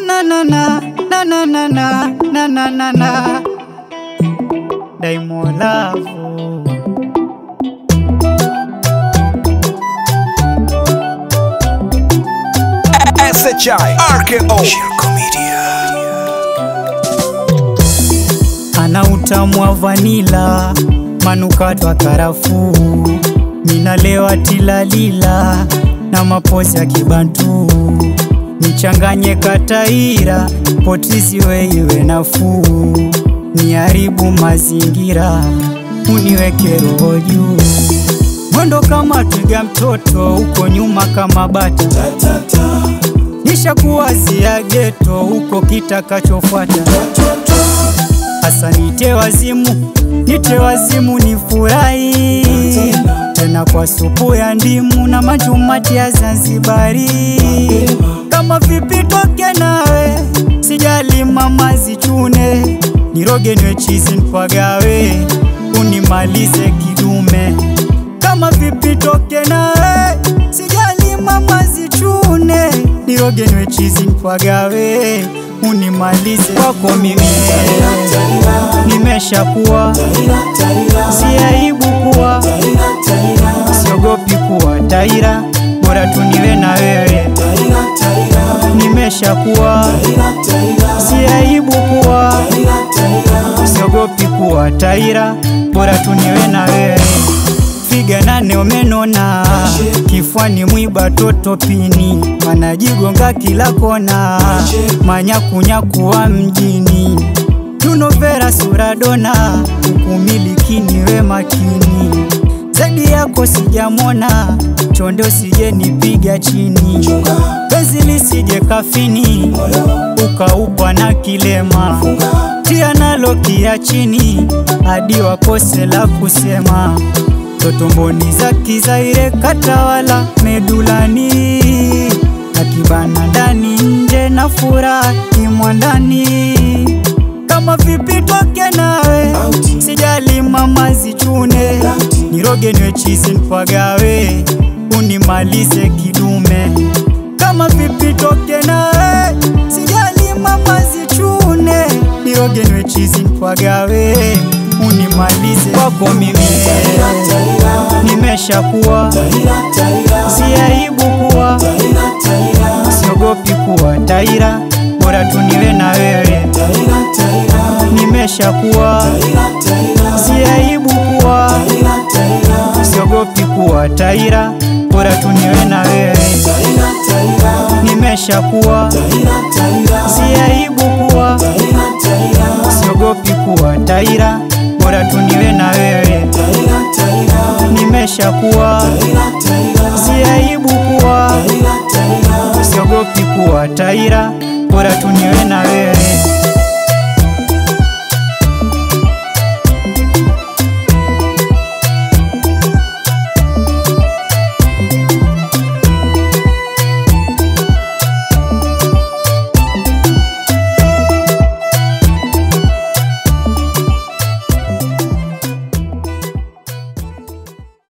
na na na na na na na na na na na Diamond Love SHI RKO Shirko Media ana utamu wa vanila, manukato ya karafuu, minalewa tilalila na mapozi ya kibantu, nichanganye kataira, potisi we iwe nafuu, niharibu mazingira, uniweke roho juu, mwendo kama twiga mtoto, uko nyuma kama bata nishakuwazia geto, uko kitakachofuata Asa nite wazimu, nite wazimu nifurahi tena kwa supu ya ndimu na majumati ya Zanzibari. Kama vipi toke nawe, sijali mama zichune, niroge niwe chizi nipagawe, unimalize kidume. Kama vipi toke nawe, sijali mama zichune, niroge niwe chizi nipagawe, unimalize kwako mimi nimeshakuwa, si aibu kuwa, siogopi kuwa taira, bora tu niwe na wewe. Nimeshakuwa, si aibu kuwa, siogopi kuwa taira, bora tu niwe na wewe. Figa nane umenona, kifuani mwiba toto pini, wanajigonga kila kona, manyakunyaku wa mjini tunovera suradona, ukumiliki niwe makini, zaidi yako sijamona, chonde usije nipiga chini, penzi lisije kafini, ukaupa na kilema, tia nalo kia chini, hadi wakose la kusema totomboni za kizaire katawala medulani akibana ndani nje na furahi mwandani kama vipi toke nawe sijali mama zichune niroge niwe chizi nipagawe unimalize kidume kama vipi toke nawe sijali mama zichune niroge niwe chizi nipagawe unimalize kwako mimi nimeshakuwa si aibu kuwa siogopi kuwa taira bora tu niwe na wewe nimeshakuwa si aibu kuwa siogopi kuwa taira bora tu niwe na wewe nimeshakuwa si aibu kuwa siogopi kuwa taira bora tu niwe na wewe nimeshakuwa si aibu kuwa siogopi kuwa taira bora tu niwe na wewe